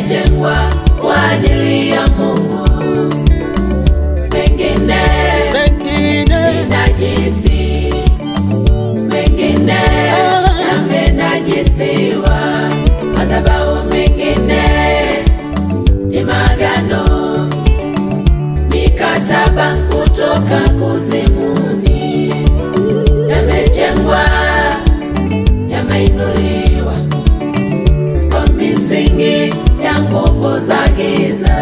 yamejengwa kwa ajili ya Mungu, mengine mengine ni najisi, mengine yamenajisiwa, madhabahu mengine ni magano, mikataba kutoka kuzimuni, yamejengwa, yameinuliwa kwa misingi ya nguvu za giza.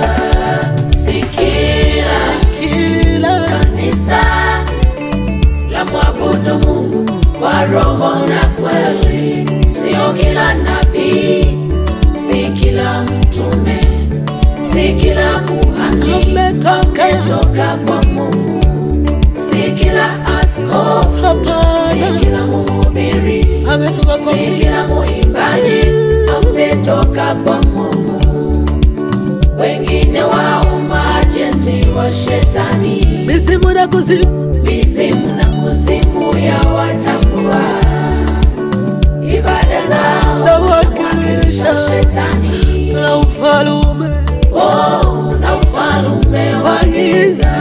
Sikila kila kanisa la mwabudu Mungu kwa roho na kweli, sio kila nabii, si kila mtume, si kila kuhani ametoka ametoka kwa Mungu, si kila askofu, si hapana, kila mhubiri, ametoka kwa si kila muimbaji ametoka kwa Mungu. Wengine wao maajenti wa shetani misimu na kuzimu mizimu na kuzimu ya watambua ibada zao Nawakilisha. wakilisha shetani na ufalume oh, na ufalume wa giza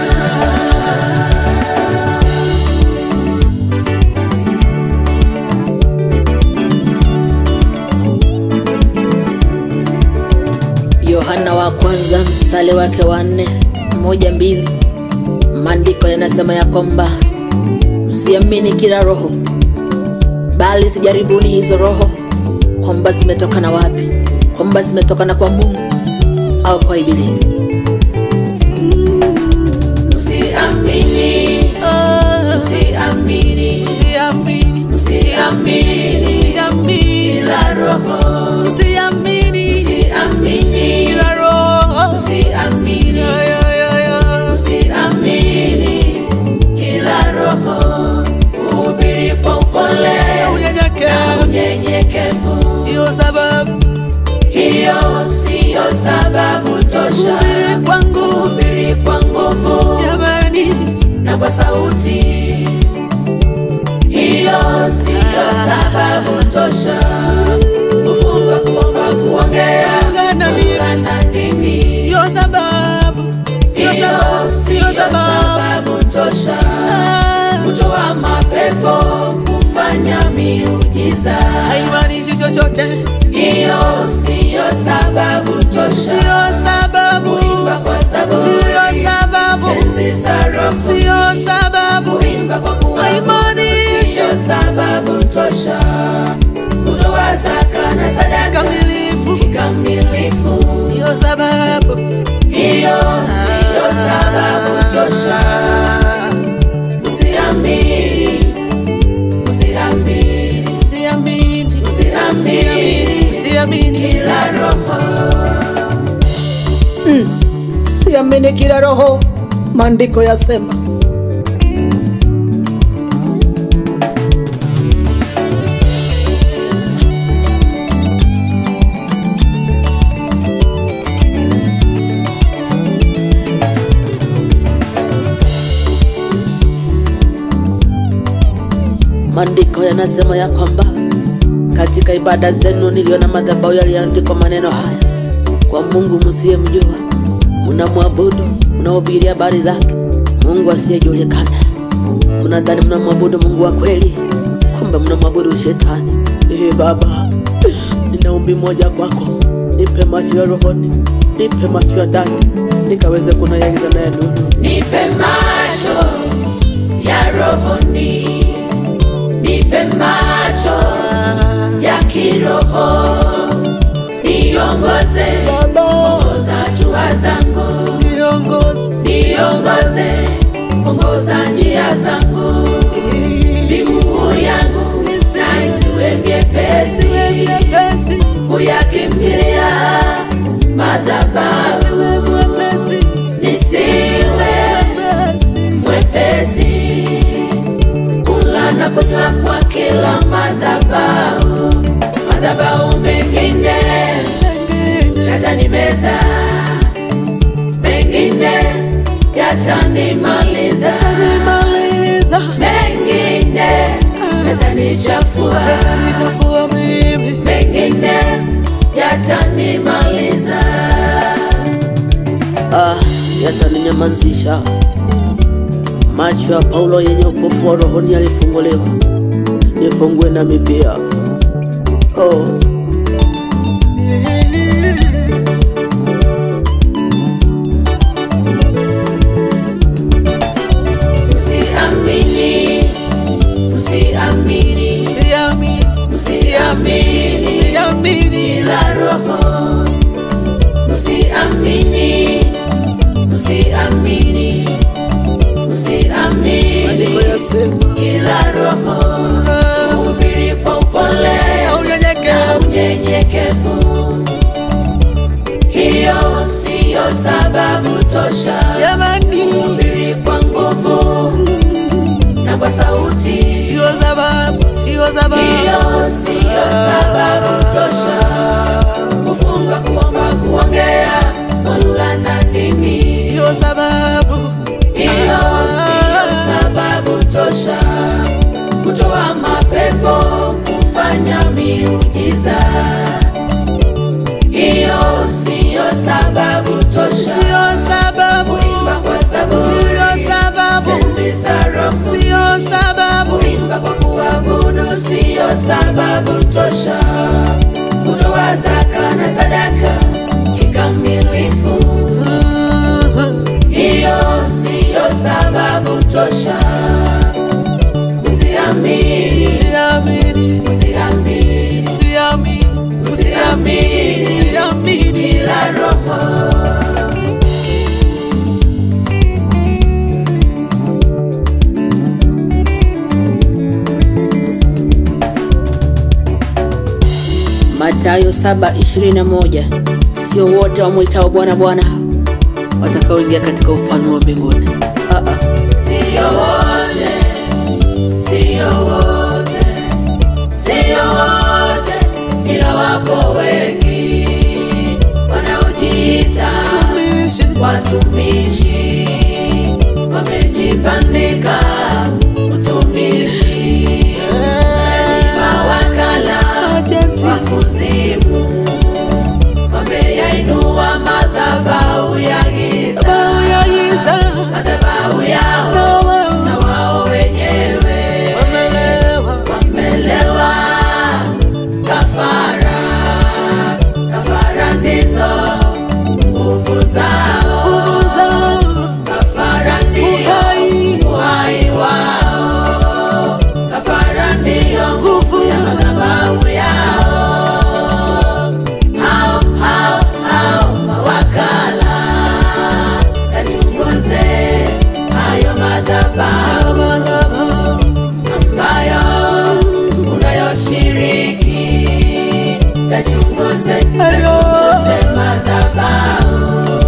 Yohana wa kwanza mstari wake wa nne moja mbili maandiko yanasema ya kwamba msiamini kila roho, bali sijaribuni hizo roho kwamba zimetokana wapi, kwamba zimetokana kwa Mungu au kwa Ibilisi. msiamini msiamini Siamini, msiamini kila roho siamini msiamini kila roho. msiamini Ya, ya, ya, ya. Usiamini kila roho, uhubiri kwa upole na Unyenyekevu unyenyekevu. sio sababu, Hiyo siyo sababu tosha. Kuhubiri kwa nguvu. Kuhubiri kwa nguvu jamani, na kwa sauti. Hiyo siyo sababu tosha. Kufunga, kuomba, kuongea, Kuungana ndimi. kuungana ndimi. sio sababu, sio Hiyo sababu, siyo sio sababu. sababu tosha. Ah, kutoa mapepo, kufanya miujiza. haimaanishi chochote, Hiyo siyo sababu tosha. sio sababu, Kuimba kwa zaburi, sio sababu, tenzi za roho, sio sababu, kuimba kwa kuabudu, haimaanishi siyo sababu tosha. Kutoa zaka na sadaka kamilifu, kikamilifu, sio sababu. hiyo siyo sababu tosha. Usiamini, usiamini, Siamini, usiamini siamini, kila roho. siamini kila roho, maandiko yasema Maandiko yanasema ya kwamba katika ibada zenu niliona madhabahu yaliandikwa maneno haya: kwa Mungu msiyemjua mnamwabudu, mnahubiri habari zake Mungu asiyejulikana. Mnadhani mnamwabudu Mungu wa kweli, kumbe mnamwabudu shetani. Ee Baba, nina ombi moja kwako, nipe macho ya rohoni, nipe macho ya ndani, nikaweze kunayaiza naye nuru. Nipe macho ya rohoni, nipe macho ya kiroho, niongoze, Baba, ongoza hatua zangu, niongoze niongoze, ongoza njia zangu, miguu yangu na isiwe miepesi, mwepesi, kuyakimbilia madhabahu, mwepesi, nisiwe mwepesi. mwepesi kula na kunywa kwa kila madhabahu. Madhabahu mengine yatanimeza, mengine yatanimaliza, Nimaliza mengine yatanichafua, nichafua mimi mengine yatanimaliza. ah, yataninyamazisha. Macho ya Paulo yenye upofu wa rohoni yalifunguliwa, nifungue nami pia. Oh. Msiamini, msiamini, msiamini ila roho. Msiamini, msiamini, msiamini ila roho. Hubiri kwa upole na unyenyekevu. Hiyo siyo sababu tosha. Hubiri kwa nguvu na kwa sauti. Hiyo siyo sababu tosha. Kufunga, kuomba, kuongea kwa lugha na ndimi. Hiyo siyo sababu tosha. Kutoa mapepo, kufanya miujiza. Hiyo siyo sababu tosha. Kuimba kwa zaburi, tenzi za Roho. Kuimba kwa kuabudu siyo sababu tosha. Kutoa zaka na sadaka kikamilifu, hiyo siyo sababu tosha. Msiamini, msiamini, msiamini ila Roho. Mathayo 7:21 sio wote wamwitao Bwana Bwana watakaoingia katika ufalme wa mbinguni. Ah, ah. Sio wote, sio wote, sio wote, ila wako wengi wanaojiita watumishi, wamejipandika utumishi, ni mawakala wa kuzimu, wameyainua madhabahu ya giza, madhabahu yao na wao wenyewe wamelewa kafara. Kafara ndizo nguvu zao, kafara ndio uhai wao, kafara ndio nguvu ya madhabahu yao. Hao hao hao mawakala, kachunguze hayo madhabahu ambayo unayoshiriki, kachunguze kachunguze madhabahu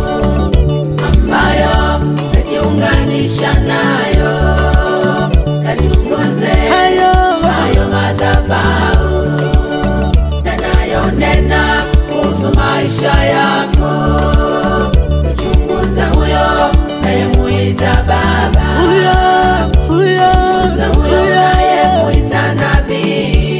ambayo najiunganisha nayo, kachunguze hayo madhabahu yanayonena kuhusu maisha yako, mchunguza huyo nayemuita Baba Chunguza huyo nayemuita nabii,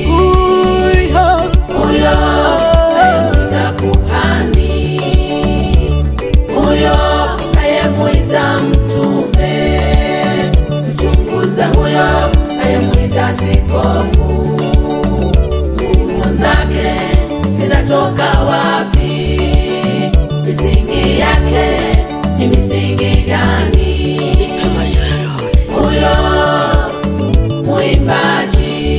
huyo nayemuita kuhani, huyo nayemuita mtume. Mchunguza huyo nayemuita sikofu. Nguvu zake zinatoka wapi? Misingi yake ni misingi gani? Pema Sharon. huyo mwimbaji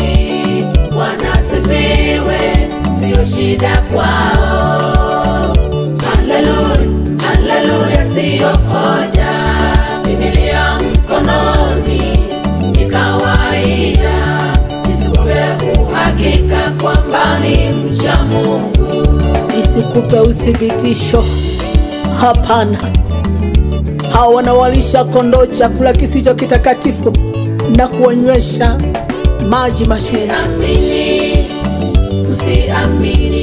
wanasifiwe, sio shida kwao. Haleluya, haleluya, siyo hoja. Biblia mkononi ni kawaida, isikupe uhakika kwamba ni mcha Mungu. Isikupe uthibitisho. Hapana, hao wanawalisha kondoo chakula kisicho kitakatifu na kuwanywesha maji machungu. Msiamini, msiamini